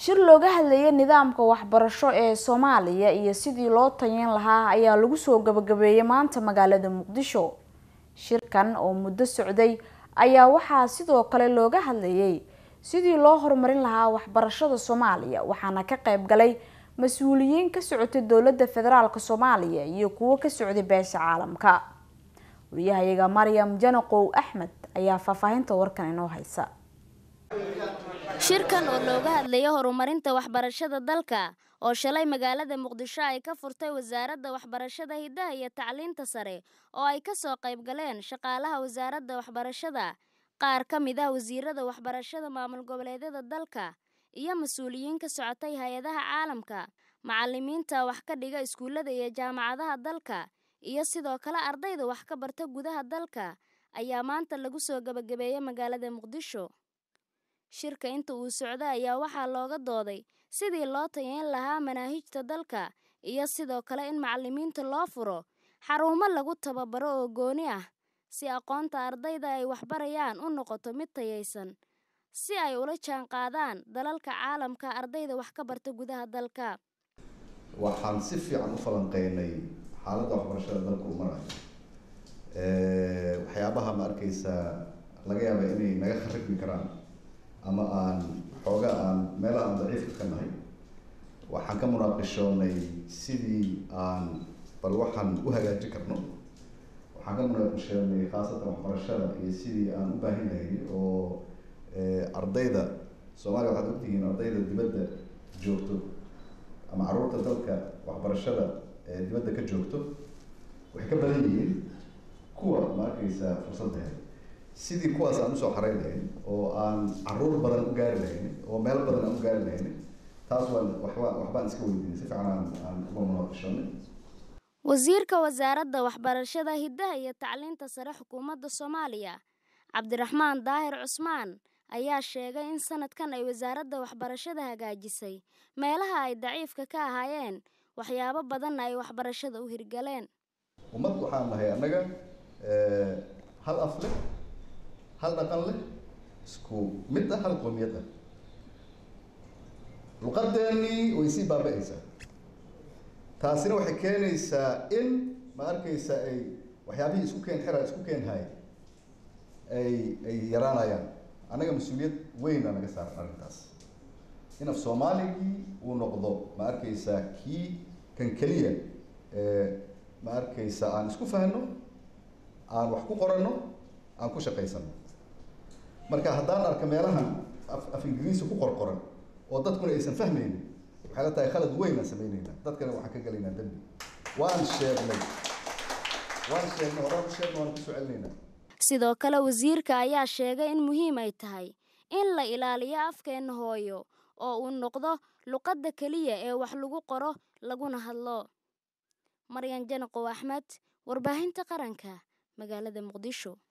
shir looga hadlayay nidaamka waxbarasho ee soomaaliya iyo sidii loo tayeyn lahaa ayaa lagu soo gabagabeeyay maanta magaalada muqdisho shirkan oo muddo socday ayaa waxaa sidoo kale looga hadlayay sidii loo horumarin lahaa waxbarashada soomaaliya waxaana ka qayb galay mas-uuliyiin ka socotay dowladda federaalk soomaaliya iyo kuwo ka socday beesha caalamka wariyahayaga maryam janaqow axmed ayaa faahfaahinta warkan inoo haysa shirkan oo looga hadlayay horumarinta waxbarashada dalka oo shalay magaalada muqdisho ay ka furtay wasaaradda waxbarashada hiddaha iyo tacliinta sare oo ay ka soo qayb galeen shaqaalaha wasaaradda waxbarashada qaar ka mid ah wasiirada waxbarashada maamul goboleedyada dalka iyo mas-uuliyiin ka socotay hay-adaha caalamka macalimiinta wax ka dhiga iskuullada iyo jaamacadaha dalka iyo sidoo kale ardayda wax ka barta gudaha dalka ayaa maanta lagu soo gabagabeeyay magaalada muqdisho shirka inta uu socday ayaa waxaa looga dooday sidii loo tayeyn lahaa manaahijta dalka iyo sidoo kale in macalimiinta loo furo xarumo lagu tababaro oo gooni ah si aqoonta ardayda ay waxbarayaan u noqoto mid tayaysan si ay ula jaan qaadaan dalalka caalamka ardayda wax ka barta gudaha dalka waxaan si fiican u falanqeynay xaaladda waxbarashada dalka uu marayo waxyaabaha ma arkeysaa laga yaaba inay naga kharibmi karaan ama aan xooga aan meelaha aan daciifka ka nahay waxaan ka munaaqishoonay sidii aan bal waxaan u hagaajin karno waxaan ka munaaqishoonay khaasatan waxbarashada iyo sidii aan u baahin lahayn oo ardayda soomaaliya waxaad ogtihiin ardayda dibadda joogto ama caruurta dalka waxbarashada dibadda ka joogto waxay ka badan yihiin kuwa ma arkeysaa fursadda helay sidii kuwaas aan usoo xareyn lahayn oo aan caruur badan u gaari lahayn oo meelo badan aan u gaari lahayn taas waan waxba waxbaan iska weydiinay si fiican aan aan uga munaaqishoonay wasiirka wasaaradda waxbarashada hiddaha iyo tacliinta sare xukuumadda soomaaliya cabdiraxmaan daahir cusmaan ayaa sheegay in sanadkan ay wasaaradda waxbarashada hagaajisay meelaha ay daciifka ka ahaayeen waxyaabo badanna ay waxbarashada u hirgaleen ummad waxaan nahay annaga hal af leh hal dhaqan leh isku mid ah hal qoomiyad ah luqadeennii way sii baaba-aysaa taasina waxay keenaysaa in ma arkeysa ay waxyaabihii isku keen xira isku keen hay ay ay yaraanayaan annaga mas-uuliyad weyn aa naga saaran arrintaas in af soomaaligii uu noqdo ma arkeysaa kii kan keliya ma arkeysa aan isku fahno aan wax ku qoranno aan ku shaqaysano marka haddaan arka meelahan af af ingiriisi ku qorqoran oo dadkuna aysan fahmaynin waxay la tahay khalad weyn aan sameyneyna dadkana waxaan ka gelaynaa dambi waan sheegnay waan sheegnay horaan u sheegnay waan kusoo celinaynaa sidoo kale wasiirka ayaa sheegay in muhiim ay tahay in la ilaaliyo afkeenna hooyo oo uu noqdo luqadda keliya ee wax lagu qoro laguna hadlo maryan janaqow axmed warbaahinta qaranka magaalada muqdisho